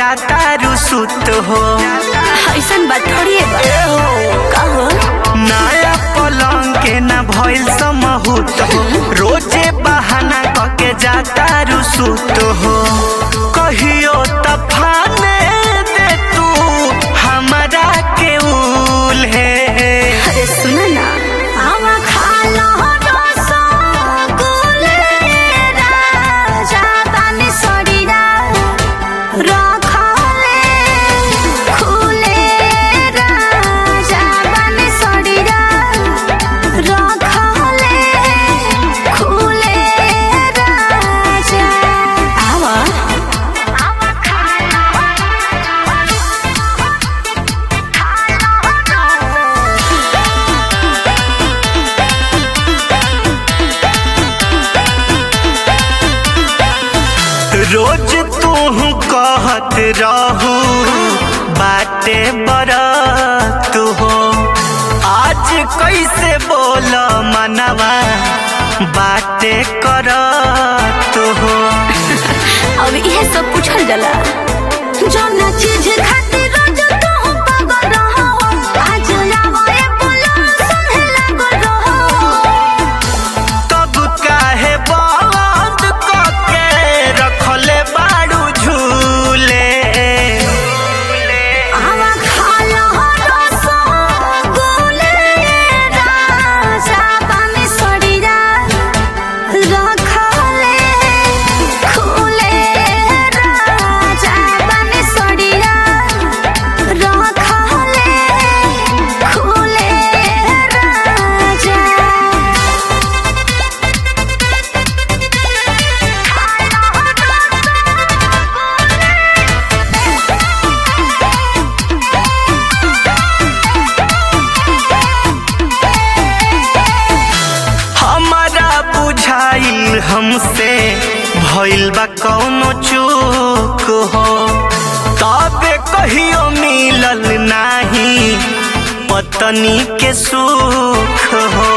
जाता रुसुत हो ऐसन बात थोड़ी है बा ए हो कहो नया पलंग के ना भइल समहूत हो रोजे बहाना कके जाता रुसुत हो कहियो तफाने दे तू हमरा के उल है अरे सुन ना आवा खा लो रसगुल्ले राजा तानी सड़ीरा रखले खुले राजा तानी सड़ीरा रखले खुले राजा आवा आवा खा रोज तू कहत रहू बाटे बरत हो आज कैसे बोल मनवा बाटे करत हो अब इहे सब पूछल जाला जौना चीज खातिर रोज तू पागल रहो आज लावो ए बोलो सुने लागल रहो तब काहे बंद कके रखले बाड़ू झूले आवा खा लो रसगुल्ले राजा पानी सड़ीरा रखले खुले राजा पानी सड़ीरा रखले खुले राजा हमारा बुझाइल हमसे भइल बा कौनो चूक हो तबे कहियो मिलल नाही पत्नी के सुख हो